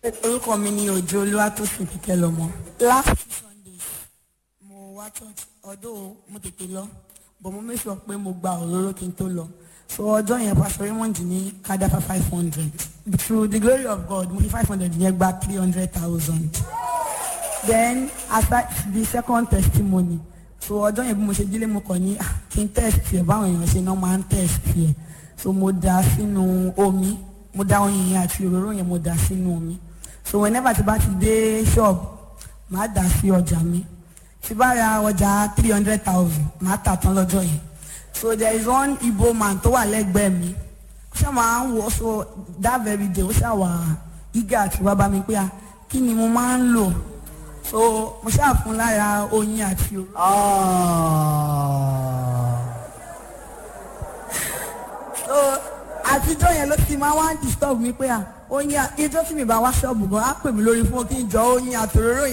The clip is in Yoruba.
orúkọ mi ni òjò olúwatósìn kíkẹ́ lọ́mọ. last two sundays mo wá church ọdún mo tètè lọ but mo make sure pé mo gba òróró kí n tó lọ so ọjọ́ yẹn pastor raymond ní kadafa five hundred through the glory of god mo fi five hundred yẹn gba three hundred thousand then after the second testimony so ọjọ́ yẹn bí mo ṣe délé mo kàn ní ah, kí n test yẹ báwọn èèyàn ṣe náà máa ń test yẹ so mo dà sínú omi mo dà oyin yẹn àti òróró yẹn mo dà sínú omi so whenever tí bá ti dé shop màá dà sí ọjà mi tí bá ra ọjà three hundred thousand màá tà tán lọ́jọ́ yẹn so there is one igbo man tó wà lẹ́gbẹ̀ẹ́ mi ó ṣáà máa ń wọ so that very day ó ṣáà wà eager àti wá bá mi pé ah kí ni mo máa ń lò so mo ṣáà fún lára oyin àti òróró. so àtijọ́ yẹn ló ti máa wá ń disturb mi pé à oyin ijó tí mi bá wá ṣọ́ọ̀bù gan á pè mí lórí fún kí n jọ oyin àtòróró